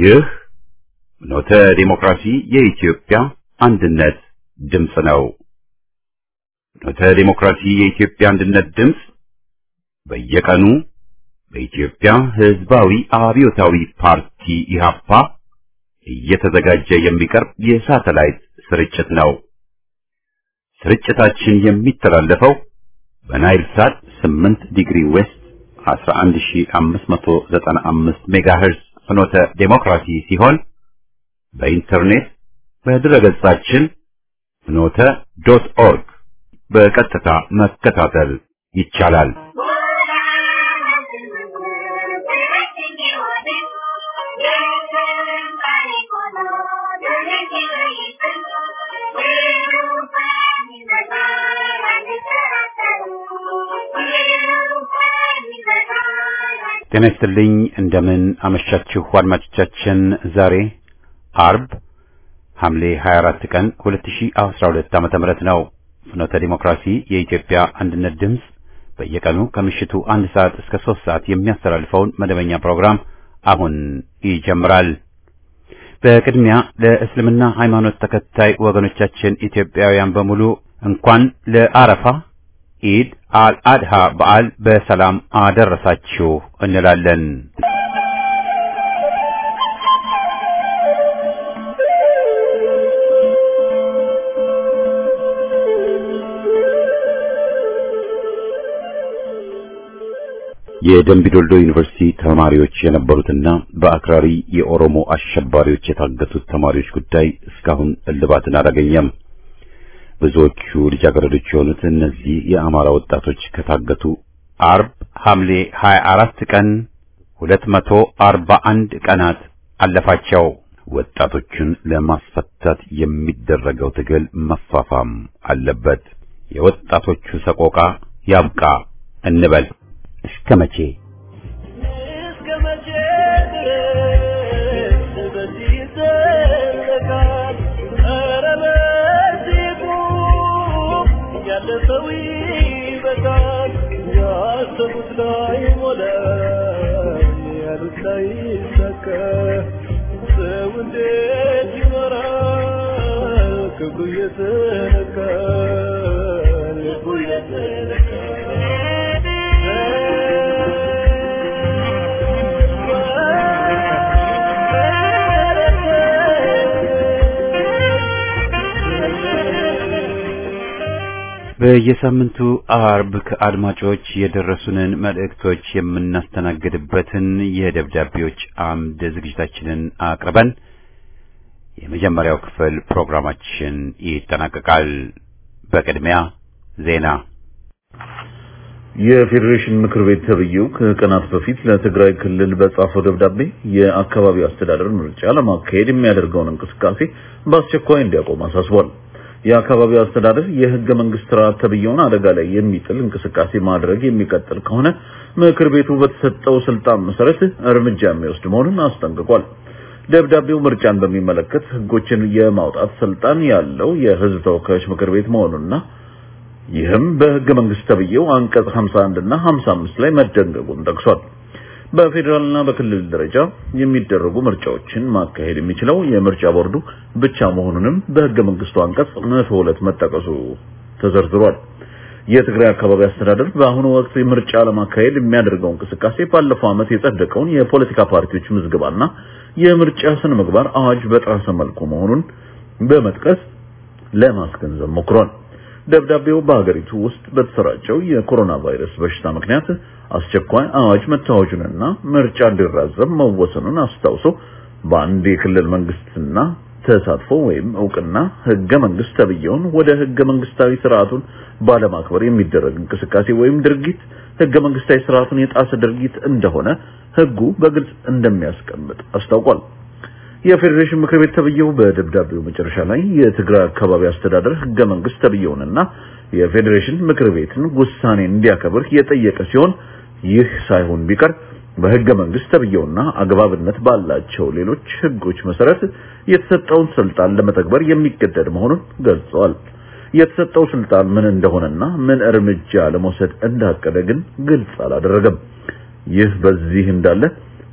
ይህ ኖተ ዲሞክራሲ የኢትዮጵያ አንድነት ድምፅ ነው። ኖተ ዲሞክራሲ የኢትዮጵያ አንድነት ድምፅ በየቀኑ በኢትዮጵያ ሕዝባዊ አብዮታዊ ፓርቲ ኢህአፓ እየተዘጋጀ የሚቀርብ የሳተላይት ስርጭት ነው። ስርጭታችን የሚተላለፈው በናይል ሳት 8 ዲግሪ ዌስት 11595 ሜጋሄርዝ ፍኖተ ዴሞክራሲ ሲሆን በኢንተርኔት በድረገጻችን ፍኖተ ዶት ኦርግ በቀጥታ መከታተል ይቻላል። ጤና ይስጥልኝ። እንደምን አመሻችሁ አድማጮቻችን። ዛሬ አርብ ሐምሌ 24 ቀን 2012 ዓመተ ምህረት ነው። ፍኖተ ዲሞክራሲ የኢትዮጵያ አንድነት ድምፅ በየቀኑ ከምሽቱ አንድ ሰዓት እስከ ሶስት ሰዓት የሚያስተላልፈውን መደበኛ ፕሮግራም አሁን ይጀምራል። በቅድሚያ ለእስልምና ሃይማኖት ተከታይ ወገኖቻችን ኢትዮጵያውያን በሙሉ እንኳን ለአረፋ ኢድ አልአድሃ በዓል በሰላም አደረሳችሁ እንላለን። የደምቢዶልዶ ዩኒቨርሲቲ ተማሪዎች የነበሩትና በአክራሪ የኦሮሞ አሸባሪዎች የታገቱት ተማሪዎች ጉዳይ እስካሁን እልባትን አላገኘም። ብዙዎቹ ልጃገረዶች የሆኑት እነዚህ የአማራ ወጣቶች ከታገቱ አርብ ሐምሌ 24 ቀን 241 ቀናት አለፋቸው። ወጣቶቹን ለማስፈታት የሚደረገው ትግል መፋፋም አለበት። የወጣቶቹ ሰቆቃ ያብቃ እንበል። እስከ መቼ እስከ መቼ ድረስ በዚህ ይዘለቃል? ኧረ በዚህ ቁም፣ ያለፈው ይበቃል። ያሰቡት ላይ ሞላ፣ ያሉት ላይ ይሳካ። ሰው እንዴት ይኖራል? ክብሩ እየተነካ ልቡ በየሳምንቱ አርብ ከአድማጮች የደረሱንን መልእክቶች የምናስተናግድበትን የደብዳቤዎች አምድ ዝግጅታችንን አቅርበን የመጀመሪያው ክፍል ፕሮግራማችን ይጠናቀቃል። በቅድሚያ ዜና። የፌዴሬሽን ምክር ቤት ተብዬው ከቀናት በፊት ለትግራይ ክልል በጻፈው ደብዳቤ የአካባቢው አስተዳደር ምርጫ ለማካሄድ የሚያደርገውን እንቅስቃሴ በአስቸኳይ እንዲያቆም አሳስቧል። የአካባቢው አስተዳደር የህገ መንግስት ስርዓት ተብዬውን አደጋ ላይ የሚጥል እንቅስቃሴ ማድረግ የሚቀጥል ከሆነ ምክር ቤቱ በተሰጠው ስልጣን መሰረት እርምጃ የሚወስድ መሆኑን አስጠንቅቋል። ደብዳቤው ምርጫን በሚመለከት ህጎችን የማውጣት ስልጣን ያለው የህዝብ ተወካዮች ምክር ቤት መሆኑንና ይህም በህገ መንግስት ተብዬው አንቀጽ 51 እና 55 ላይ መደንገጉን ጠቅሷል። በፌዴራልና በክልል ደረጃ የሚደረጉ ምርጫዎችን ማካሄድ የሚችለው የምርጫ ቦርዱ ብቻ መሆኑንም በህገ መንግስቱ አንቀጽ 102 መጠቀሱ ተዘርዝሯል። የትግራይ አካባቢ አስተዳደር በአሁኑ ወቅት ምርጫ ለማካሄድ የሚያደርገው እንቅስቃሴ ባለፈው ዓመት የጸደቀውን የፖለቲካ ፓርቲዎች ምዝገባና የምርጫ ስነ ምግባር አዋጅ በጣሰ መልኩ መሆኑን በመጥቀስ ለማስገንዘብ ሞክሯል። ደብዳቤው በሀገሪቱ ውስጥ በተሰራጨው የኮሮና ቫይረስ በሽታ ምክንያት አስቸኳይ አዋጅ መታወጁንና ምርጫ እንዲራዘም መወሰኑን አስታውሶ በአንድ የክልል መንግስትና ተሳትፎ ወይም እውቅና ህገ መንግስት ተብዬውን ወደ ህገ መንግስታዊ ስርዓቱን ባለማክበር የሚደረግ እንቅስቃሴ ወይም ድርጊት ህገ መንግስታዊ ስርዓቱን የጣሰ ድርጊት እንደሆነ ህጉ በግልጽ እንደሚያስቀምጥ አስታውቋል። የፌዴሬሽን ምክር ቤት ተብዬው በደብዳቤው መጨረሻ ላይ የትግራይ አካባቢ አስተዳደር ህገ መንግስት ተብዬውንና የፌዴሬሽን ምክር ቤትን ውሳኔ እንዲያከብር የጠየቀ ሲሆን ይህ ሳይሆን ቢቀር በህገ መንግስት ተብዬውና አግባብነት ባላቸው ሌሎች ህጎች መሰረት የተሰጠውን ስልጣን ለመተግበር የሚገደድ መሆኑን ገልጸዋል። የተሰጠው ስልጣን ምን እንደሆነና ምን እርምጃ ለመውሰድ እንዳቀደ ግን ግልጽ አላደረገም። ይህ በዚህ እንዳለ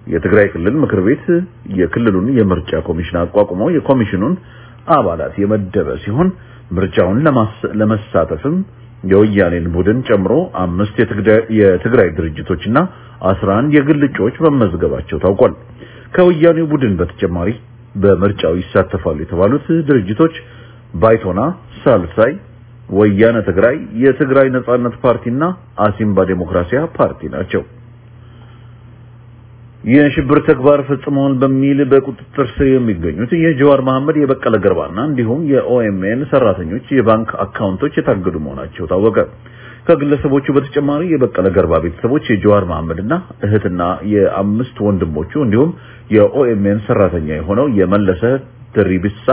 የትግራይ ክልል ምክር ቤት የክልሉን የምርጫ ኮሚሽን አቋቁሞ የኮሚሽኑን አባላት የመደበ ሲሆን ምርጫውን ለመሳተፍም የወያኔን ቡድን ጨምሮ አምስት የትግራይ ድርጅቶችና 11 የግል እጩዎች መመዝገባቸው ታውቋል። ከወያኔው ቡድን በተጨማሪ በምርጫው ይሳተፋሉ የተባሉት ድርጅቶች ባይቶና፣ ሳልሳይ፣ ወያነ ትግራይ፣ የትግራይ ነጻነት ፓርቲና አሲምባ ዴሞክራሲያ ፓርቲ ናቸው። የሽብር ተግባር ፈጽመዋል በሚል በቁጥጥር ስር የሚገኙት የጀዋር መሐመድ የበቀለ ገርባና እንዲሁም የኦኤምኤን ሰራተኞች የባንክ አካውንቶች የታገዱ መሆናቸው ታወቀ። ከግለሰቦቹ በተጨማሪ የበቀለ ገርባ ቤተሰቦች የጀዋር መሐመድና እህትና የአምስት ወንድሞቹ እንዲሁም የኦኤምኤን ሰራተኛ የሆነው የመለሰ ድሪብሳ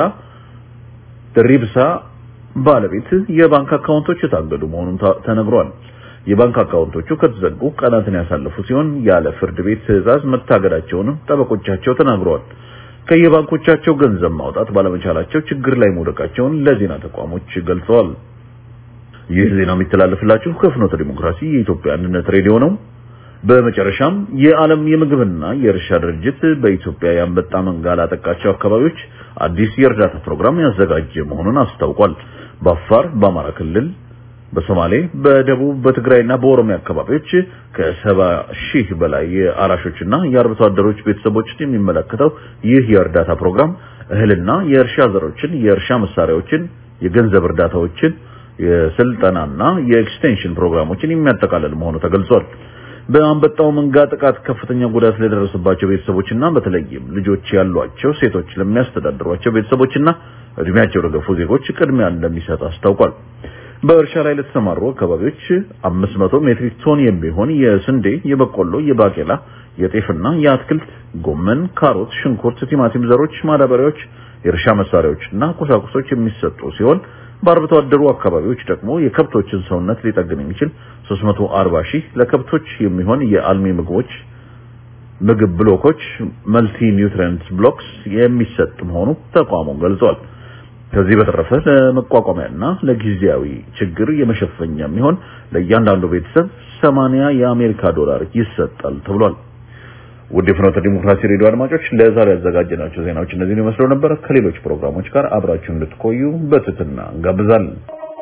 ድሪብሳ ባለቤት የባንክ አካውንቶች የታገዱ መሆኑን ተነግሯል። የባንክ አካውንቶቹ ከተዘጉ ቀናትን ያሳለፉ ሲሆን ያለ ፍርድ ቤት ትዕዛዝ መታገዳቸውንም ጠበቆቻቸው ተናግረዋል። ከየባንኮቻቸው ገንዘብ ማውጣት ባለመቻላቸው ችግር ላይ መውደቃቸውን ለዜና ተቋሞች ገልጸዋል። ይህ ዜና የሚተላለፍላችሁ ከፍኖተ ዲሞክራሲ የኢትዮጵያ አንድነት ሬዲዮ ነው። በመጨረሻም የዓለም የምግብና የእርሻ ድርጅት በኢትዮጵያ የአንበጣ መንጋ ላጠቃቸው አካባቢዎች አዲስ የእርዳታ ፕሮግራም ያዘጋጀ መሆኑን አስታውቋል። በአፋር፣ በአማራ ክልል በሶማሌ በደቡብ በትግራይና በኦሮሚያ አካባቢዎች ከሰባ ሺህ በላይ የአራሾችና የአርብቶ አደሮች ቤተሰቦችን የሚመለከተው ይህ የእርዳታ ፕሮግራም እህልና የእርሻ ዘሮችን፣ የእርሻ መሳሪያዎችን፣ የገንዘብ እርዳታዎችን፣ የስልጠናና የኤክስቴንሽን ፕሮግራሞችን የሚያጠቃልል መሆኑ ተገልጿል። በአንበጣው መንጋ ጥቃት ከፍተኛ ጉዳት ለደረሰባቸው ቤተሰቦችና በተለይም ልጆች ያሏቸው ሴቶች ለሚያስተዳድሯቸው ቤተሰቦችና እድሜያቸው ለገፉ ዜጎች ቅድሚያ እንደሚሰጥ አስታውቋል። በእርሻ ላይ ለተሰማሩ አካባቢዎች 500 ሜትሪክ ቶን የሚሆን የስንዴ፣ የበቆሎ፣ የባቄላ፣ የጤፍና የአትክልት ጎመን፣ ካሮት፣ ሽንኩርት፣ ቲማቲም ዘሮች፣ ማዳበሪያዎች፣ የእርሻ መሳሪያዎችና ቁሳቁሶች የሚሰጡ ሲሆን በአርብቶ አደሩ አካባቢዎች ደግሞ የከብቶችን ሰውነት ሊጠግን የሚችል 340 ሺህ ለከብቶች የሚሆን የአልሚ ምግቦች ምግብ ብሎኮች መልቲ ኒውትሪየንት ብሎክስ የሚሰጥ መሆኑ ተቋሙ ገልጿል። ከዚህ በተረፈ ለመቋቋሚያና ለጊዜያዊ ችግር የመሸፈኛ የሚሆን ለእያንዳንዱ ቤተሰብ 80 የአሜሪካ ዶላር ይሰጣል ተብሏል። ውድ የፍኖተ ዲሞክራሲ ሬዲዮ አድማጮች ለዛሬ ያዘጋጀናቸው ዜናዎች እነዚህን ይመስሉ ነበር። ከሌሎች ፕሮግራሞች ጋር አብራችሁ እንድትቆዩ በትህትና እንጋብዛለን።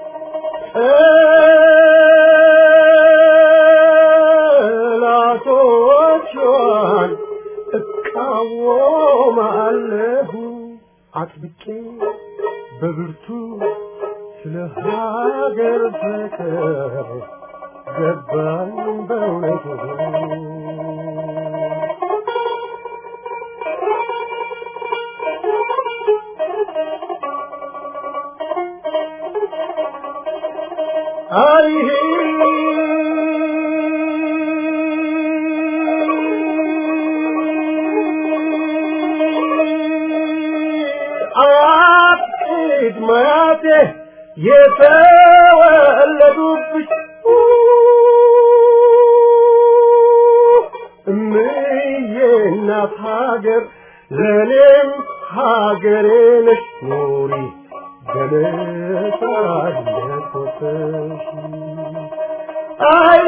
ጠላቶቿን እቃወማለሁ አጥብቄ በብርቱ ስለ ሀገር ፍቅር ገባኝ በእውነቱ አይሄ አጥቂት ማያቴ የተወለዱብሽ እምዬ እናት ሀገር ለእኔም ሀገሬ ነሽ ኑሪ በነጻነት ወጥተሽ አይ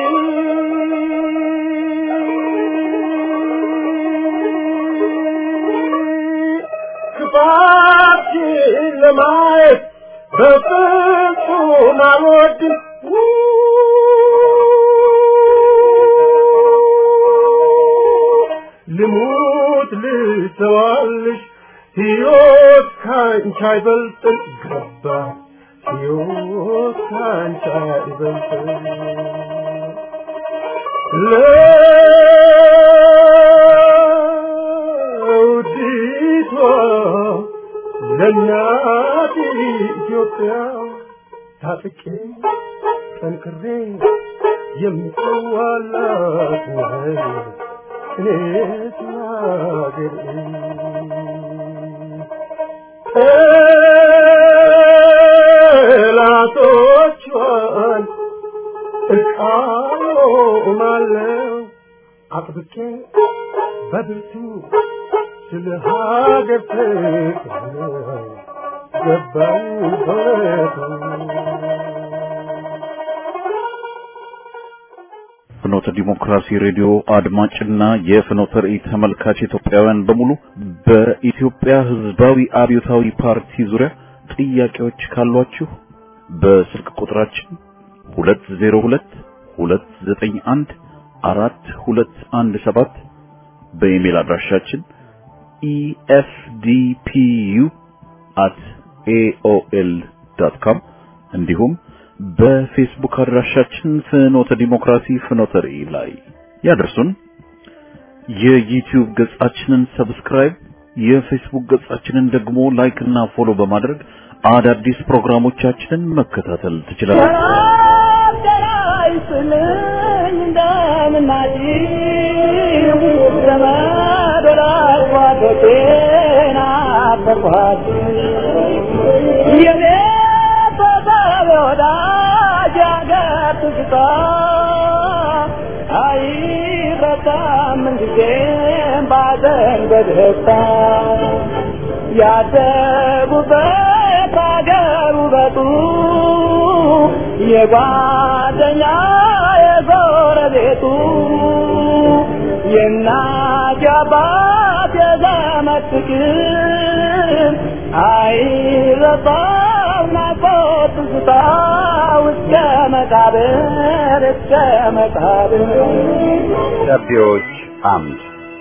ክፋትሽን ለማየት በፍጹም አልወድም ልሙት ልሰዋልሽ ሕይወት ካንቺ አይበልጥም ገባ ሕይወት ካንቺ አይበልጥም ለውዲቷ ለእናት ኢትዮጵያ ታጥቄ ጠንክሬ የምጽዋላት ነኝ እኔስ ሀገሬ ጠላቶቿን እቃወማለሁ አጥብቄ በብርቱ ስለ ሀገር ፍቅር ገባኝ በእውነቱ የፍኖተ ዲሞክራሲ ሬዲዮ አድማጭና የፍኖተ ራእይ ተመልካች ኢትዮጵያውያን በሙሉ በኢትዮጵያ ሕዝባዊ አብዮታዊ ፓርቲ ዙሪያ ጥያቄዎች ካሏችሁ በስልክ ቁጥራችን 202 291 4217 በኢሜል አድራሻችን efdpu@aol.com እንዲሁም በፌስቡክ አድራሻችን ፍኖተ ዲሞክራሲ ፍኖተ ራእይ ላይ ያደርሱን። የዩቲዩብ ገጻችንን ሰብስክራይብ፣ የፌስቡክ ገጻችንን ደግሞ ላይክ እና ፎሎ በማድረግ አዳዲስ ፕሮግራሞቻችንን መከታተል ትችላላችሁ። ያደጉበት አገር ውበቱ የጓደኛ የጎረቤቱ የእናት የአባት የዘመድ ፍቅር አይረሳም ናፍቆት ትዝታው እስከ መቃብር እስከ መቃብር ደብዳቤዎች አምድ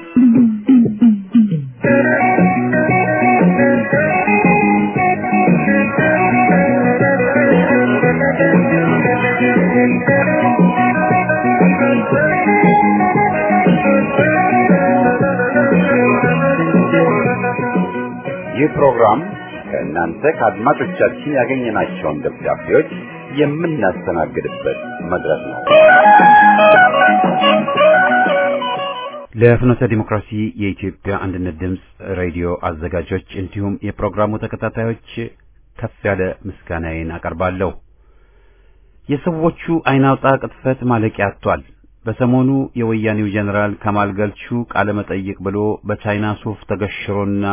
ይህ ፕሮግራም ከእናንተ ከአድማጮቻችን ያገኘናቸውን ደብዳቤዎች የምናስተናግድበት መድረክ ነው። ለፍኖተ ዲሞክራሲ የኢትዮጵያ አንድነት ድምፅ ሬዲዮ አዘጋጆች እንዲሁም የፕሮግራሙ ተከታታዮች ከፍ ያለ ምስጋናዬን አቀርባለሁ። የሰዎቹ አይናውጣ ቅጥፈት ማለቂያ አጥቷል። በሰሞኑ የወያኔው ጀኔራል ከማል ገልቹ ቃለ መጠይቅ ብሎ በቻይና ሱፍ ተገሽሮና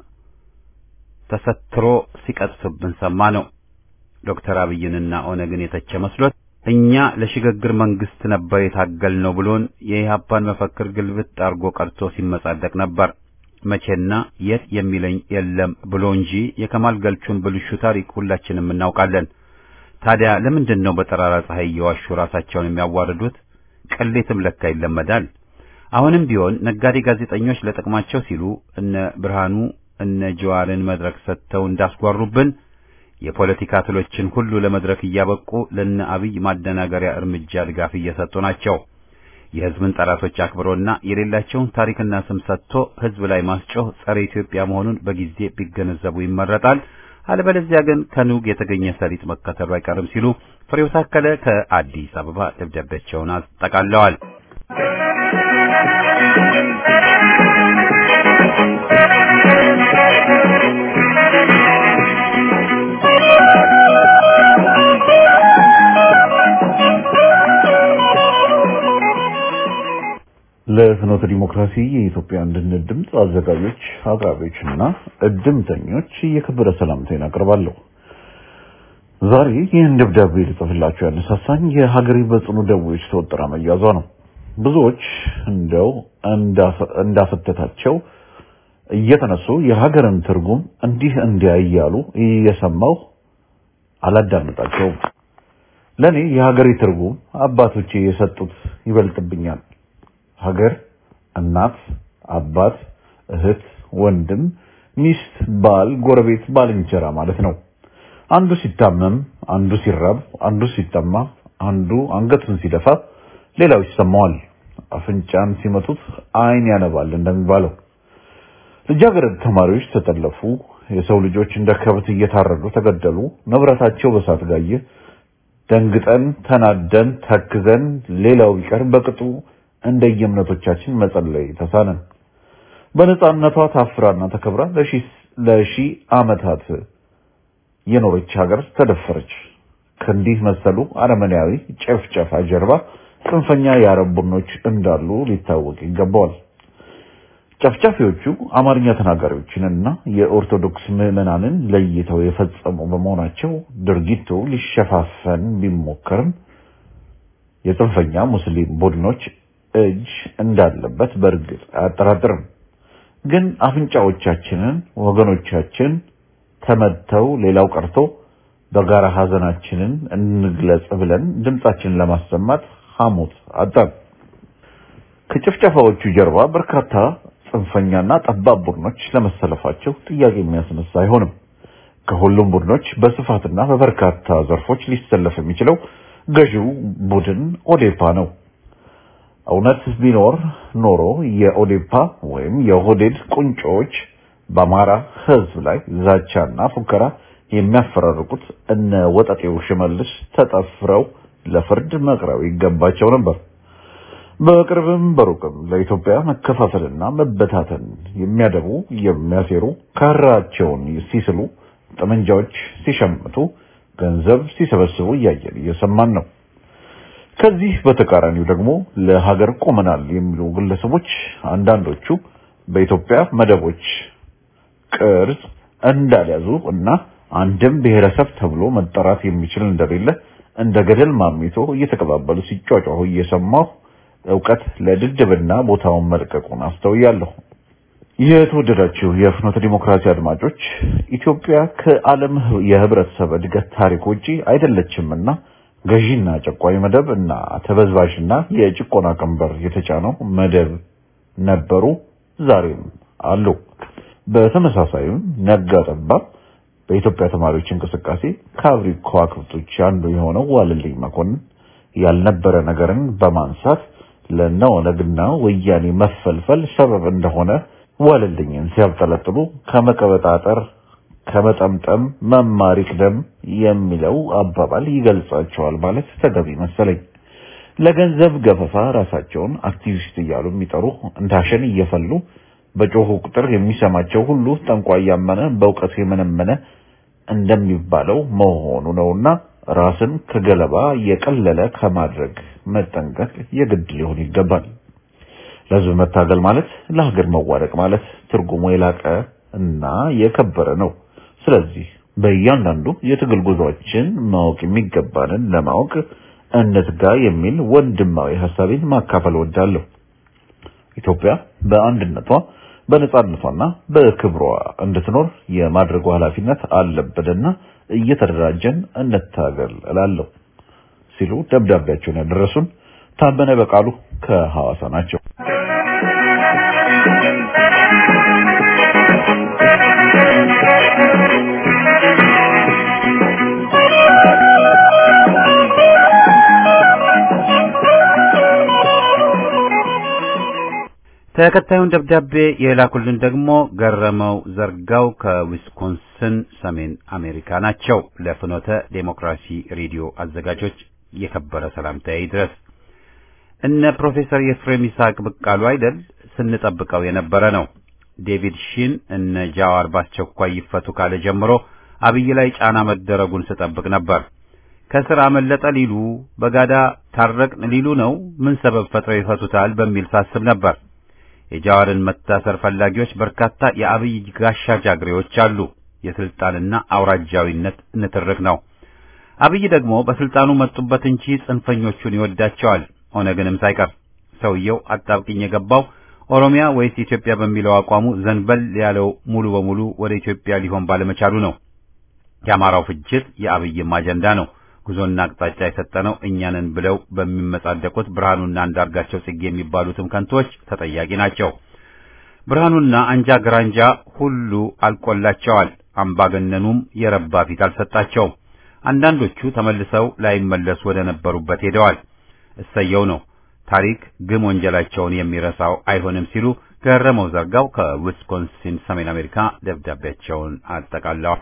ተሰትሮ ሲቀጥፍብን ሰማ ነው። ዶክተር አብይንና ኦነግን የተቸ መስሎት እኛ ለሽግግር መንግስት ነበር የታገልነው ብሎን የኢህአፓን መፈክር ግልብጥ አርጎ ቀርቶ ሲመጻደቅ ነበር። መቼና የት የሚለኝ የለም ብሎ እንጂ የከማል ገልቹን ብልሹ ታሪክ ሁላችንም እናውቃለን። ታዲያ ለምንድን ነው በጠራራ ፀሐይ እየዋሹ ራሳቸውን የሚያዋርዱት? ቅሌትም ለካ ይለመዳል። አሁንም ቢሆን ነጋዴ ጋዜጠኞች ለጥቅማቸው ሲሉ እነ ብርሃኑ እነ ጀዋርን መድረክ ሰጥተው እንዳስጓሩብን የፖለቲካ ትሎችን ሁሉ ለመድረክ እያበቁ ለነ አብይ ማደናገሪያ እርምጃ ድጋፍ እየሰጡ ናቸው። የህዝብን ጠላቶች አክብሮና የሌላቸውን ታሪክና ስም ሰጥቶ ህዝብ ላይ ማስጮህ ጸረ ኢትዮጵያ መሆኑን በጊዜ ቢገነዘቡ ይመረጣል። አለበለዚያ ግን ከኑግ የተገኘ ሰሊጥ መከተሉ አይቀርም ሲሉ ፍሬው ታከለ ከአዲስ አበባ ደብዳቤያቸውን አጠቃለዋል። ለፍኖተ ዲሞክራሲ የኢትዮጵያ አንድነት ድምፅ አዘጋጆች፣ አቅራቢዎችና እድምተኞች የከበረ ሰላምታዬን አቀርባለሁ። ዛሬ ይህን ደብዳቤ ልጽፍላችሁ ያነሳሳኝ የሀገሬ በጽኑ ደዌዎች ተወጥራ መያዟ ነው። ብዙዎች እንደው እንዳፈተታቸው እየተነሱ የሀገርን ትርጉም እንዲህ እንዲያ እያሉ እየሰማሁ አላዳምጣቸውም። ለእኔ የሀገሬ ትርጉም አባቶቼ የሰጡት ይበልጥብኛል። ሀገር እናት፣ አባት፣ እህት፣ ወንድም፣ ሚስት፣ ባል፣ ጎረቤት፣ ባልንጀራ ማለት ነው። አንዱ ሲታመም፣ አንዱ ሲራብ፣ አንዱ ሲጠማ፣ አንዱ አንገቱን ሲደፋ ሌላው ይሰማዋል። አፍንጫን ሲመቱት ዓይን ያነባል እንደሚባለው ልጃገረድ ተማሪዎች ተጠለፉ። የሰው ልጆች እንደ ከብት እየታረዱ ተገደሉ። ንብረታቸው በሳት ጋየ። ደንግጠን ተናደን ተክዘን ሌላው ቢቀር በቅጡ እንደየእምነቶቻችን መጸለይ ተሳነን። በነጻነቷ ታፍራና ተከብራ ለሺህ ዓመታት የኖረች ሀገር ተደፈረች። ከእንዲህ መሰሉ አረመኔያዊ ጨፍጨፋ ጀርባ ጽንፈኛ የአረብ ቡድኖች እንዳሉ ሊታወቅ ይገባዋል። ጨፍጫፊዎቹ አማርኛ ተናጋሪዎችንና የኦርቶዶክስ ምዕመናንን ለይተው የፈጸሙ በመሆናቸው ድርጊቱ ሊሸፋፈን ቢሞከርም የጽንፈኛ ሙስሊም ቡድኖች እጅ እንዳለበት በእርግጥ አያጠራጥርም። ግን አፍንጫዎቻችንን ወገኖቻችን ተመተው ሌላው ቀርቶ በጋራ ሀዘናችንን እንግለጽ ብለን ድምጻችንን ለማሰማት ሐሞት አጣን። ከጭፍጨፋዎቹ ጀርባ በርካታ ጽንፈኛና ጠባብ ቡድኖች ለመሰለፋቸው ጥያቄ የሚያስነሳ አይሆንም። ከሁሉም ቡድኖች በስፋትና በበርካታ ዘርፎች ሊሰለፍ የሚችለው ገዢው ቡድን ኦዴፓ ነው። እውነት ቢኖር ኖሮ የኦዴፓ ወይም የኦህዴድ ቁንጮዎች በአማራ ሕዝብ ላይ ዛቻና ፉከራ የሚያፈራርቁት እነ ወጠጤው ሽመልስ ተጠፍረው ለፍርድ መቅረብ ይገባቸው ነበር። በቅርብም በሩቅም ለኢትዮጵያ መከፋፈልና መበታተን የሚያደቡ የሚያሴሩ ካራቸውን ሲስሉ፣ ጠመንጃዎች ሲሸምቱ፣ ገንዘብ ሲሰበስቡ እያየን እየሰማን ነው። ከዚህ በተቃራኒው ደግሞ ለሀገር ቆመናል የሚሉ ግለሰቦች አንዳንዶቹ በኢትዮጵያ መደቦች ቅርጽ እንዳልያዙ እና አንድም ብሔረሰብ ተብሎ መጠራት የሚችል እንደሌለ እንደ ገደል ማሚቶ እየተቀባበሉ ሲጫጫሁ እየሰማሁ እውቀት ለድድብና ቦታውን መልቀቁን አስተውያለሁ። የተወደዳችሁ የፍኖተ ዲሞክራሲ አድማጮች ኢትዮጵያ ከዓለም የህብረተሰብ እድገት ታሪክ ውጪ አይደለችምና ገዢና ጨቋኝ መደብ እና ተበዝባዥና የጭቆና ቀንበር የተጫነው መደብ ነበሩ፣ ዛሬም አሉ። በተመሳሳይም ነጋ ጠባ በኢትዮጵያ ተማሪዎች እንቅስቃሴ ከአብሪ ከዋክብቶች አንዱ የሆነው ዋልልኝ መኮንን ያልነበረ ነገርን በማንሳት ለነወነግና ወያኔ መፈልፈል ሰበብ እንደሆነ ዋልልኝን ሲያብጠለጥሉ ከመቀበጣጠር ከመጠምጠም መማር ይቅደም የሚለው አባባል ይገልጻቸዋል ማለት ተገቢ መሰለኝ። ለገንዘብ ገፈፋ ራሳቸውን አክቲቪስት እያሉ የሚጠሩ እንዳሸን እየፈሉ በጮሁ ቁጥር የሚሰማቸው ሁሉ ጠንቋይ ያመነ በእውቀት የመነመነ እንደሚባለው መሆኑ ነውና ራስን ከገለባ የቀለለ ከማድረግ መጠንቀቅ የግድ ሊሆን ይገባል። ለሕዝብ መታገል ማለት ለሀገር መዋደቅ ማለት ትርጉሙ የላቀ እና የከበረ ነው። ስለዚህ በእያንዳንዱ የትግል ጉዟችን ማወቅ የሚገባንን ለማወቅ እንትጋ የሚል ወንድማዊ ሀሳቤን ማካፈል ወዳለሁ። ኢትዮጵያ በአንድነቷ በነጻነቷና በክብሯ እንድትኖር የማድረጉ ኃላፊነት አለብንና እየተደራጀን እንታገል እላለሁ ሲሉ ደብዳቤያቸውን ያደረሱን ታመነ በቃሉ ከሐዋሳ ናቸው። ተከታዩን ደብዳቤ የላኩልን ደግሞ ገረመው ዘርጋው ከዊስኮንስን ሰሜን አሜሪካ ናቸው። ለፍኖተ ዴሞክራሲ ሬዲዮ አዘጋጆች የከበረ ሰላምታዬ ይድረስ። እነ ፕሮፌሰር የፍሬም ይስሐቅ ብቅ አሉ አይደል? ስንጠብቀው የነበረ ነው። ዴቪድ ሺን እነ ጃዋር በአስቸኳይ ይፈቱ ካለ ጀምሮ አብይ ላይ ጫና መደረጉን ስጠብቅ ነበር። ከስር አመለጠ ሊሉ በጋዳ ታረቅን ሊሉ ነው። ምን ሰበብ ፈጥረው ይፈቱታል በሚል ሳስብ ነበር። የጃዋርን መታሰር ፈላጊዎች በርካታ የአብይ ጋሻ ጃግሬዎች አሉ። የስልጣንና አውራጃዊነት ንትርክ ነው። አብይ ደግሞ በስልጣኑ መጡበት እንጂ ጽንፈኞቹን ይወዳቸዋል፣ ኦነግንም ሳይቀር። ሰውየው አጣብቅኝ የገባው ኦሮሚያ ወይስ ኢትዮጵያ በሚለው አቋሙ ዘንበል ያለው ሙሉ በሙሉ ወደ ኢትዮጵያ ሊሆን ባለመቻሉ ነው። የአማራው ፍጅት የአብይም አጀንዳ ነው። ጉዞና አቅጣጫ የሰጠነው እኛንን ብለው በሚመጻደቁት ብርሃኑና አንዳርጋቸው ጽጌ የሚባሉትም ከንቶች ተጠያቂ ናቸው። ብርሃኑና አንጃ ግራንጃ ሁሉ አልቆላቸዋል። አምባገነኑም የረባ ፊት አልሰጣቸውም። አንዳንዶቹ ተመልሰው ላይመለሱ ወደ ነበሩበት ሄደዋል። እሰየው ነው። ታሪክ ግም ወንጀላቸውን የሚረሳው አይሆንም ሲሉ ገረመው ዘርጋው ከዊስኮንሲን ሰሜን አሜሪካ ደብዳቤያቸውን አጠቃለዋል።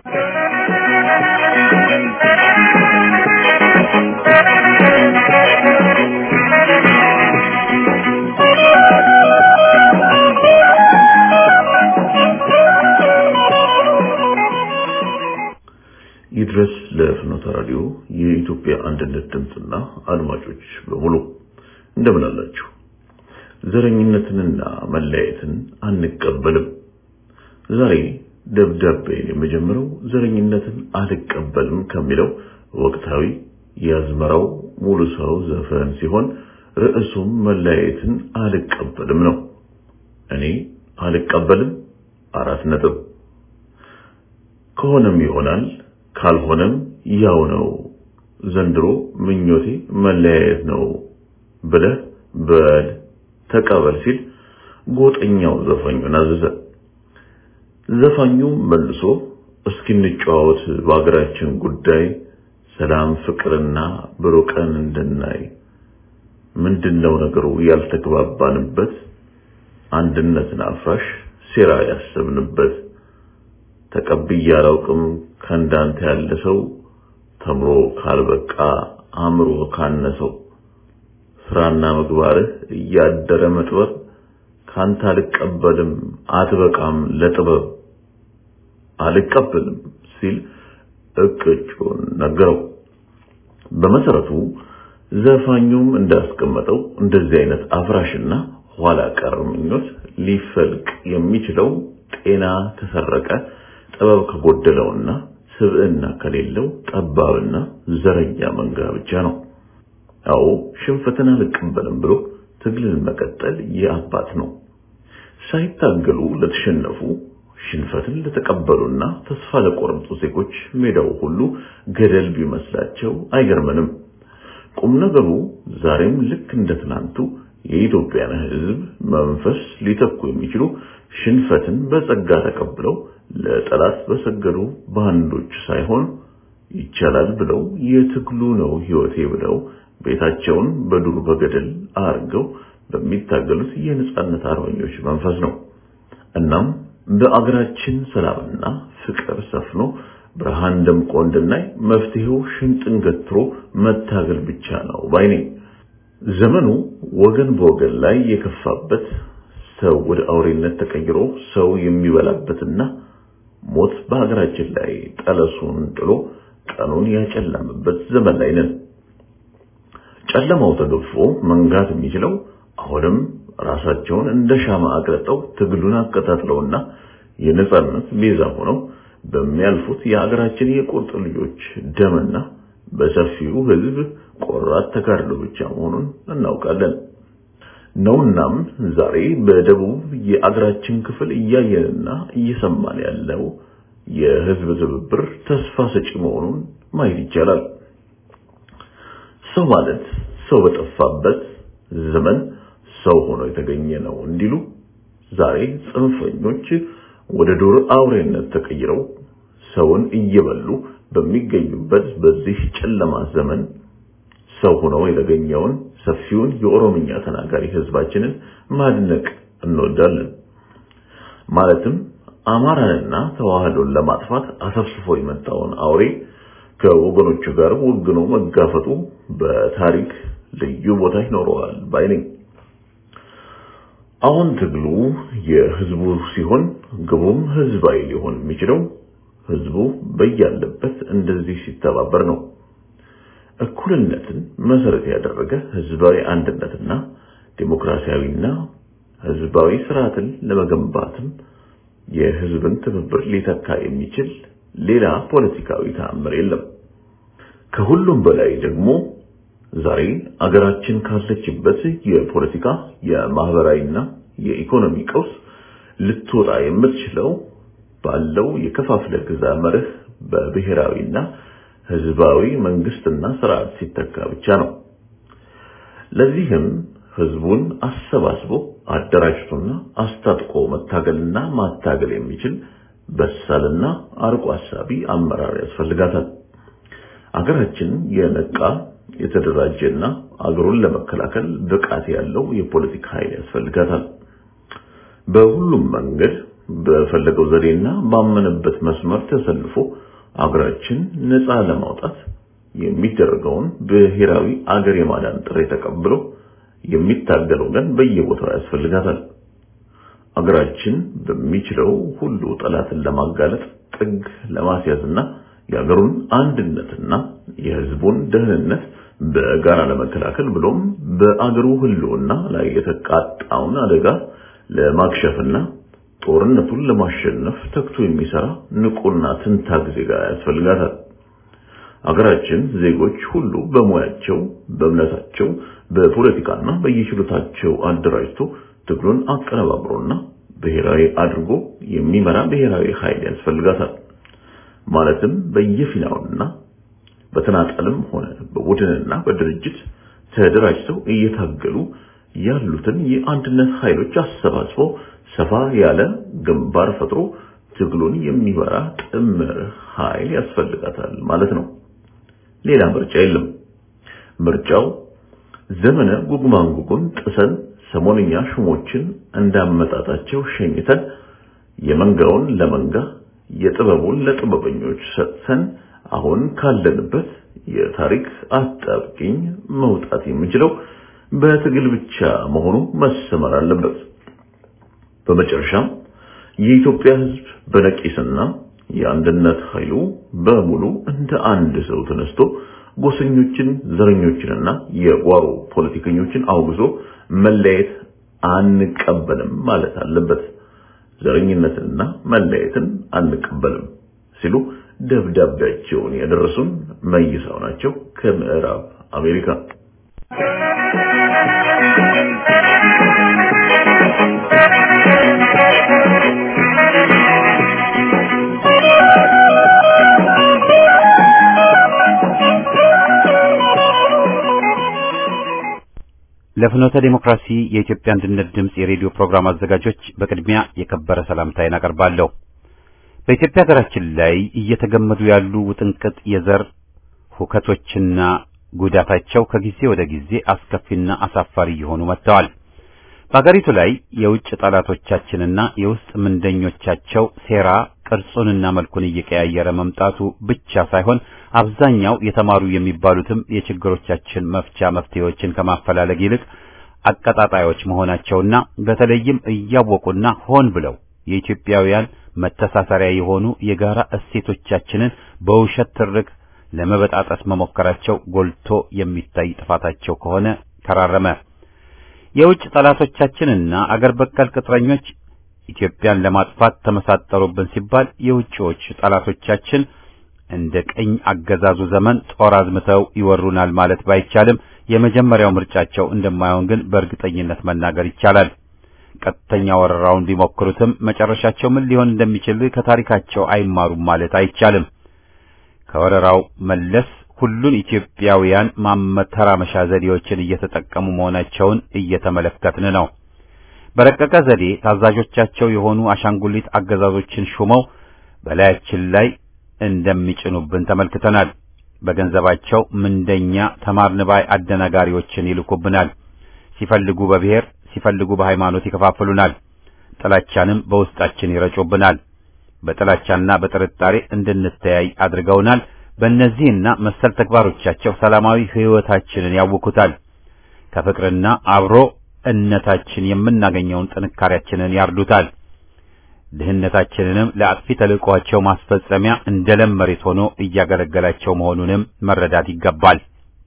ይድረስ ለፍኖተ ራዲዮ የኢትዮጵያ አንድነት ድምፅና አድማጮች በሙሉ እንደምን አላችሁ? ዘረኝነትንና መለያየትን አንቀበልም። ዛሬ ደብዳቤን የመጀመሪያው ዘረኝነትን አልቀበልም ከሚለው ወቅታዊ የአዝመራው ሙሉ ሰው ዘፈን ሲሆን ርዕሱም መለያየትን አልቀበልም ነው። እኔ አልቀበልም አራት ነጥብ። ከሆነም ይሆናል ካልሆነም ያው ነው። ዘንድሮ ምኞቴ መለያየት ነው ብለህ በል ተቀበል ሲል ጎጠኛው ዘፋኙን አዘዘ። ዘፋኙም መልሶ እስኪ እንጨዋወት በአገራችን ጉዳይ ሰላም ፍቅርና ብሩህ ቀን እንድናይ ምንድነው ነገሩ ያልተግባባንበት አንድነትን አፍራሽ ሴራ ያሰብንበት ተቀብዬ አላውቅም ከእንዳንተ ያለ ሰው ተምሮ ካልበቃ አእምሮ ካነሰው ስራና ምግባርህ እያደረ መጥበብ ካንተ አልቀበልም አትበቃም ለጥበብ አልቀበልም ሲል እቅጩን ነገረው። በመሰረቱ ዘፋኙም እንዳስቀመጠው እንደዚህ አይነት አፍራሽና ኋላ ቀር ምኞት ሊፈልቅ የሚችለው ጤና ከሰረቀ ጥበብ ከጎደለውና ስብዕና ከሌለው ጠባብና ዘረኛ መንጋ ብቻ ነው። አዎ ሽንፈትን አልቀበልም ብሎ ትግልን መቀጠል የአባት ነው። ሳይታገሉ ለተሸነፉ ሽንፈትን ለተቀበሉና ተስፋ ለቆረጡ ዜጎች ሜዳው ሁሉ ገደል ቢመስላቸው አይገርምንም። ቁም ነገሩ ዛሬም ልክ እንደ ትናንቱ የኢትዮጵያን ሕዝብ መንፈስ ሊተኩ የሚችሉ ሽንፈትን በጸጋ ተቀብለው ለጠላት በሰገዱ ባንዶች ሳይሆን ይቻላል ብለው የትግሉ ነው ሕይወቴ ብለው ቤታቸውን በዱር በገደል አርገው በሚታገሉት የነጻነት አርበኞች መንፈስ ነው። እናም በአገራችን ሰላምና ፍቅር ሰፍኖ ብርሃን ደምቆ እንድናይ መፍትሄው ሽንጥን ገትሮ መታገል ብቻ ነው ባይ ነኝ። ዘመኑ ወገን በወገን ላይ የከፋበት ሰው ወደ አውሬነት ተቀይሮ ሰው የሚበላበትና ሞት በሀገራችን ላይ ጠለሱን ጥሎ ቀኑን ያጨለመበት ዘመን ላይ ነን። ጨለማው ተገፎ መንጋት የሚችለው አሁንም ራሳቸውን እንደ ሻማ አቅልጠው ትግሉን አቀጣጥለውና የነጻነት ቤዛ ሆነው በሚያልፉት የሀገራችን የቁርጥ ልጆች ደምና በሰፊው ሕዝብ ቆራት ተጋድሎ ብቻ መሆኑን እናውቃለን። ነውናም ዛሬ በደቡብ የአገራችን ክፍል እያየንና እየሰማን ያለው የሕዝብ ትብብር ተስፋ ሰጪ መሆኑን ማየት ይቻላል። ሰው ማለት ሰው በጠፋበት ዘመን ሰው ሆኖ የተገኘ ነው እንዲሉ ዛሬ ጽንፈኞች ወደ ዱር አውሬነት ተቀይረው ሰውን እየበሉ በሚገኙበት በዚህ ጨለማ ዘመን ሰው ሆኖ የተገኘውን ሰፊውን የኦሮምኛ ተናጋሪ ህዝባችንን ማድነቅ እንወዳለን። ማለትም አማራንና ተዋህዶን ለማጥፋት አሰፍስፎ የመጣውን አውሬ ከወገኖቹ ጋር ወግኖ መጋፈጡ በታሪክ ልዩ ቦታ ይኖረዋል ባይ ነኝ። አሁን ትግሉ የህዝቡ ሲሆን ግቡም ህዝባዊ ሊሆን የሚችለው ህዝቡ በያለበት እንደዚህ ሲተባበር ነው። እኩልነትን መሰረት ያደረገ ህዝባዊ አንድነትና ዲሞክራሲያዊና ህዝባዊ ስርዓትን ለመገንባትም የህዝብን ትብብር ሊተካ የሚችል ሌላ ፖለቲካዊ ተአምር የለም። ከሁሉም በላይ ደግሞ ዛሬ አገራችን ካለችበት የፖለቲካ የማህበራዊና የኢኮኖሚ ቀውስ ልትወጣ የምትችለው ባለው የከፋፍለ ግዛ መርህ በብሔራዊና ህዝባዊ መንግስትና ስርዓት ሲተካ ብቻ ነው። ለዚህም ህዝቡን አሰባስቦ አደራጅቶና አስታጥቆ መታገልና ማታገል የሚችል በሳልና አርቆ አሳቢ አመራር ያስፈልጋታል። አገራችን የነቃ የተደራጀና አገሩን ለመከላከል ብቃት ያለው የፖለቲካ ኃይል ያስፈልጋታል። በሁሉም መንገድ በፈለገው ዘዴና ባመነበት መስመር ተሰልፎ አገራችን ነፃ ለማውጣት የሚደረገውን ብሔራዊ አገር የማዳን ጥሪ ተቀብሎ የሚታገል ወገን በየቦታው ያስፈልጋታል። አገራችን በሚችለው ሁሉ ጠላትን ለማጋለጥ ጥግ ለማስያዝና የሀገሩን አንድነትና የህዝቡን ደህንነት በጋራ ለመከላከል ብሎም በአገሩ ህልውና ላይ የተቃጣውን አደጋ ለማክሸፍና ጦርነቱን ለማሸነፍ ተግቶ የሚሰራ ንቁና ትንታግ ዜጋ ያስፈልጋታል። አገራችን ዜጎች ሁሉ በሙያቸው፣ በእምነታቸው፣ በፖለቲካና በየችሎታቸው አደራጅቶ ትግሉን አቀነባብሮና ብሔራዊ አድርጎ የሚመራ ብሔራዊ ኃይል ያስፈልጋታል። ማለትም በየፊናውና በተናጠልም ሆነ በቡድንና በድርጅት ተደራጅተው እየታገሉ ያሉትን የአንድነት ኃይሎች አሰባስቦ ሰፋ ያለ ግንባር ፈጥሮ ትግሉን የሚመራ ጥምር ኃይል ያስፈልጋታል ማለት ነው። ሌላ ምርጫ የለም። ምርጫው ዘመነ ጉግማንጉጉን ጥሰን ሰሞንኛ ሹሞችን እንዳመጣጣቸው ሸኝተን የመንጋውን ለመንጋ የጥበቡን ለጥበበኞች ሰጥተን አሁን ካለንበት የታሪክ አጣብቂኝ መውጣት የምንችለው በትግል ብቻ መሆኑ መሰመር አለበት። በመጨረሻም የኢትዮጵያ ሕዝብ በነቂስና የአንድነት ኃይሉ በሙሉ እንደ አንድ ሰው ተነስቶ ጎሰኞችን፣ ዘረኞችንና የጓሮ ፖለቲከኞችን አውግዞ መለየት አንቀበልም ማለት አለበት። ዘረኝነትንና መለየትን አንቀበልም ሲሉ ደብዳቤያቸውን ያደረሱን መይሳው ናቸው ከምዕራብ አሜሪካ። ለፍኖተ ዲሞክራሲ የኢትዮጵያ አንድነት ድምፅ የሬዲዮ ፕሮግራም አዘጋጆች በቅድሚያ የከበረ ሰላምታዬን አቀርባለሁ። በኢትዮጵያ ሀገራችን ላይ እየተገመዱ ያሉ ውጥንቅጥ የዘር ሁከቶችና ጉዳታቸው ከጊዜ ወደ ጊዜ አስከፊና አሳፋሪ እየሆኑ መጥተዋል። በሀገሪቱ ላይ የውጭ ጠላቶቻችንና የውስጥ ምንደኞቻቸው ሴራ ቅርጹንና መልኩን እየቀያየረ መምጣቱ ብቻ ሳይሆን አብዛኛው የተማሩ የሚባሉትም የችግሮቻችን መፍቻ መፍትሄዎችን ከማፈላለግ ይልቅ አቀጣጣዮች መሆናቸውና በተለይም እያወቁና ሆን ብለው የኢትዮጵያውያን መተሳሰሪያ የሆኑ የጋራ እሴቶቻችንን በውሸት ትርክ ለመበጣጠስ መሞከራቸው ጎልቶ የሚታይ ጥፋታቸው ከሆነ ከራረመ። የውጭ ጠላቶቻችንና አገር በቀል ቅጥረኞች ኢትዮጵያን ለማጥፋት ተመሳጠሩብን ሲባል የውጭዎች ጠላቶቻችን እንደ ቀኝ አገዛዙ ዘመን ጦር አዝምተው ይወሩናል ማለት ባይቻልም የመጀመሪያው ምርጫቸው እንደማይሆን ግን በእርግጠኝነት መናገር ይቻላል። ቀጥተኛ ወረራውን ቢሞክሩትም መጨረሻቸው ምን ሊሆን እንደሚችል ከታሪካቸው አይማሩም ማለት አይቻልም። ከወረራው መለስ ሁሉን ኢትዮጵያውያን ማመተራመሻ ዘዴዎችን እየተጠቀሙ መሆናቸውን እየተመለከትን ነው። በረቀቀ ዘዴ ታዛዦቻቸው የሆኑ አሻንጉሊት አገዛዞችን ሹመው በላያችን ላይ እንደሚጭኑብን ተመልክተናል። በገንዘባቸው ምንደኛ ተማርንባይ አደናጋሪዎችን ይልኩብናል። ሲፈልጉ በብሔር ሲፈልጉ በሃይማኖት ይከፋፍሉናል። ጥላቻንም በውስጣችን ይረጩብናል። በጥላቻና በጥርጣሬ እንድንተያይ አድርገውናል። በእነዚህና መሰል ተግባሮቻቸው ሰላማዊ ሕይወታችንን ያውኩታል። ከፍቅርና አብሮ እነታችን የምናገኘውን ጥንካሬያችንን ያርዱታል። ድህነታችንንም ለአጥፊ ተልዕቋቸው ማስፈጸሚያ እንደ ለም መሬት ሆኖ እያገለገላቸው መሆኑንም መረዳት ይገባል።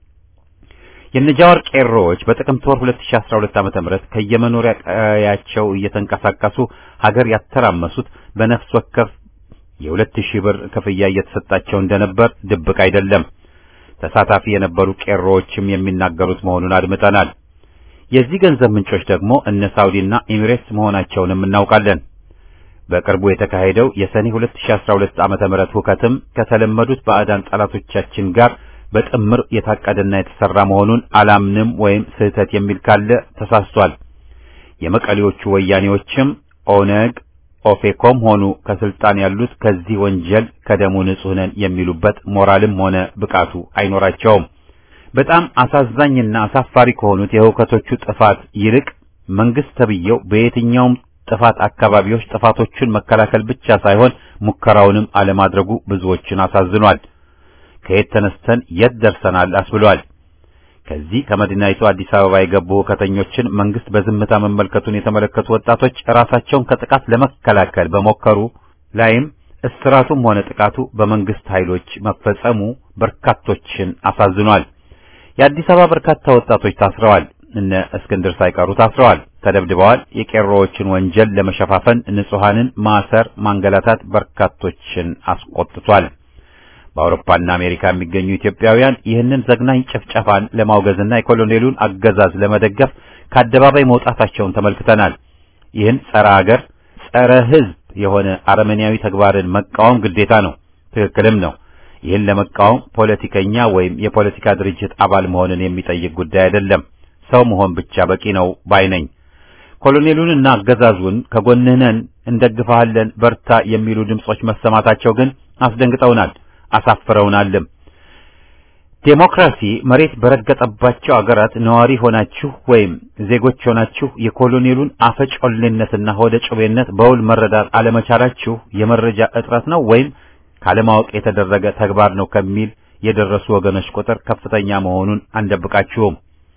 የነጃወር ቄሮዎች በጥቅምት ወር 2012 ዓ.ም ከየመኖሪያ ቀያቸው እየተንቀሳቀሱ ሀገር ያተራመሱት በነፍስ ወከፍ የሁለት ሺህ ብር ክፍያ እየተሰጣቸው እንደነበር ድብቅ አይደለም። ተሳታፊ የነበሩ ቄሮዎችም የሚናገሩት መሆኑን አድምጠናል። የዚህ ገንዘብ ምንጮች ደግሞ እነ ሳውዲና ኤሚሬትስ መሆናቸውንም እናውቃለን። በቅርቡ የተካሄደው የሰኔ 2012 ዓመተ ምህረት ሁከትም ከተለመዱት ባዕዳን ጠላቶቻችን ጋር በጥምር የታቀደና የተሰራ መሆኑን አላምንም ወይም ስህተት የሚል ካለ ተሳስቷል። የመቀሌዎቹ ወያኔዎችም ኦነግ ኦፌኮም ሆኑ ከስልጣን ያሉት ከዚህ ወንጀል ከደሙ ንጹህ ነን የሚሉበት ሞራልም ሆነ ብቃቱ አይኖራቸውም። በጣም አሳዛኝና አሳፋሪ ከሆኑት የሁከቶቹ ጥፋት ይልቅ መንግስት ተብዬው በየትኛውም ጥፋት አካባቢዎች ጥፋቶቹን መከላከል ብቻ ሳይሆን ሙከራውንም አለማድረጉ ብዙዎችን አሳዝኗል። ከየት ተነስተን የት ደርሰናል አስብሏል። ከዚህ ከመዲናይቱ አዲስ አበባ የገቡ ሁከተኞችን መንግስት በዝምታ መመልከቱን የተመለከቱ ወጣቶች ራሳቸውን ከጥቃት ለመከላከል በሞከሩ ላይም እስራቱም ሆነ ጥቃቱ በመንግስት ኃይሎች መፈጸሙ በርካቶችን አሳዝኗል። የአዲስ አበባ በርካታ ወጣቶች ታስረዋል። እነ እስክንድር ሳይቀሩ ታስረዋል፣ ተደብድበዋል። የቄሮዎችን ወንጀል ለመሸፋፈን ንጹሐንን ማሰር፣ ማንገላታት በርካቶችን አስቆጥቷል። በአውሮፓና አሜሪካ የሚገኙ ኢትዮጵያውያን ይህንን ዘግናኝ ጭፍጨፋን ለማውገዝና የኮሎኔሉን አገዛዝ ለመደገፍ ከአደባባይ መውጣታቸውን ተመልክተናል። ይህን ጸረ አገር፣ ጸረ ሕዝብ የሆነ አረመኔያዊ ተግባርን መቃወም ግዴታ ነው፣ ትክክልም ነው። ይህን ለመቃወም ፖለቲከኛ ወይም የፖለቲካ ድርጅት አባል መሆንን የሚጠይቅ ጉዳይ አይደለም። ሰው መሆን ብቻ በቂ ነው ባይ ነኝ። ኮሎኔሉንና አገዛዙን ከጎንህ ነን፣ እንደግፈሃለን፣ በርታ የሚሉ ድምጾች መሰማታቸው ግን አስደንግጠውናል፣ አሳፍረውናልም። ዴሞክራሲ መሬት በረገጠባቸው አገራት ነዋሪ ሆናችሁ ወይም ዜጎች ሆናችሁ የኮሎኔሉን አፈጮሌነትና ሆደ ጩቤነት በውል መረዳት አለመቻላችሁ የመረጃ እጥረት ነው ወይም ካለማወቅ የተደረገ ተግባር ነው ከሚል የደረሱ ወገኖች ቁጥር ከፍተኛ መሆኑን አንደብቃችሁም።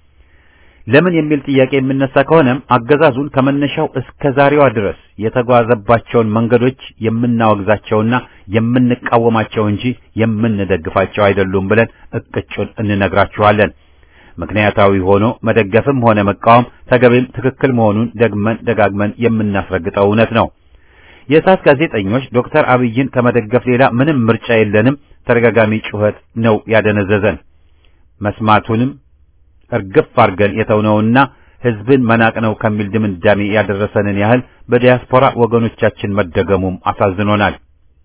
ለምን የሚል ጥያቄ የሚነሳ ከሆነም አገዛዙን ከመነሻው እስከ ዛሬዋ ድረስ የተጓዘባቸውን መንገዶች የምናወግዛቸውና የምንቃወማቸው እንጂ የምንደግፋቸው አይደሉም ብለን እቅጩን እንነግራችኋለን። ምክንያታዊ ሆኖ መደገፍም ሆነ መቃወም ተገቢም ትክክል መሆኑን ደግመን ደጋግመን የምናስረግጠው እውነት ነው። የእሳት ጋዜጠኞች ዶክተር አብይን ከመደገፍ ሌላ ምንም ምርጫ የለንም፣ ተደጋጋሚ ጩኸት ነው ያደነዘዘን። መስማቱንም እርግፍ አድርገን የተውነውና ህዝብን መናቅ ነው ከሚል ድምዳሜ ያደረሰንን ያህል በዲያስፖራ ወገኖቻችን መደገሙም አሳዝኖናል።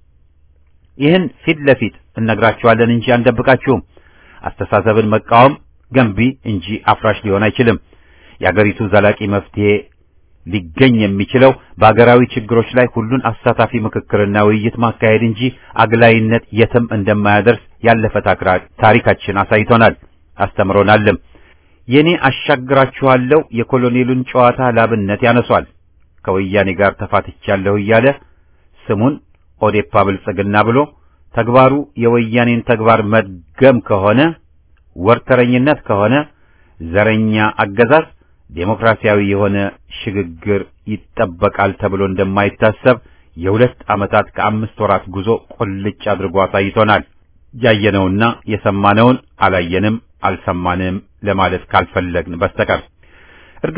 ይህን ፊት ለፊት እነግራችኋለን እንጂ አንደብቃችሁም። አስተሳሰብን መቃወም ገንቢ እንጂ አፍራሽ ሊሆን አይችልም። የአገሪቱ ዘላቂ መፍትሄ ሊገኝ የሚችለው በአገራዊ ችግሮች ላይ ሁሉን አሳታፊ ምክክርና ውይይት ማካሄድ እንጂ አግላይነት የትም እንደማያደርስ ያለፈ ታሪካችን አሳይቶናል፣ አስተምሮናልም። የኔ አሻግራችኋለሁ የኮሎኔሉን ጨዋታ ላብነት ያነሷል። ከወያኔ ጋር ተፋትቻለሁ እያለ ስሙን ኦዴፓ ብልጽግና ብሎ ተግባሩ የወያኔን ተግባር መድገም ከሆነ ወርተረኝነት ከሆነ ዘረኛ አገዛዝ ዴሞክራሲያዊ የሆነ ሽግግር ይጠበቃል ተብሎ እንደማይታሰብ የሁለት ዓመታት ከአምስት ወራት ጉዞ ቁልጭ አድርጎ አሳይቶናል። ያየነውና የሰማነውን አላየንም፣ አልሰማንም ለማለት ካልፈለግን በስተቀር